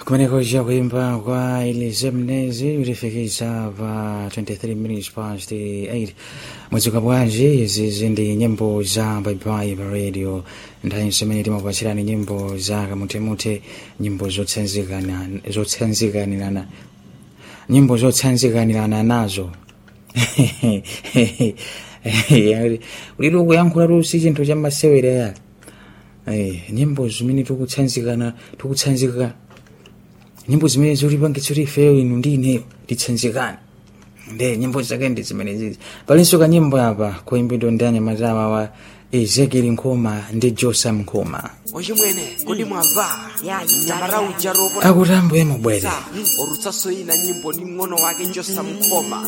kumeneko cha kuimba kwa Elize Mnezi ulifikisa pa 23 minutes past 8 mwadzuka bwanji izi zindi nyimbo za baibai pa radio nthawi imene timakupatsirani nyimbo za kamutemute nyimbo zotsanzikana zotsanzikanirana nyimbo zotsanzikanirana nazo ulili ukuyankhula lusi chinthu cha masewera ya Eh, nyimbo zimene tikutsanzikana tikutsanzika nyimbo zimene zolipangitsa kuti ifeyo inu ndi ineyo titsanzikane nde nyimbo zake ndi zimene zizi palinso kanyimbo apa koimbidwa ndi anyamatawa wa ezekieli nkhoma ndi josam nkhoma ochimwene kodi mwamva Ya, nyamara uja ropo akuti ambuye mubwere orutsaso ina nyimbo ni mng'ono wake josam nkhoma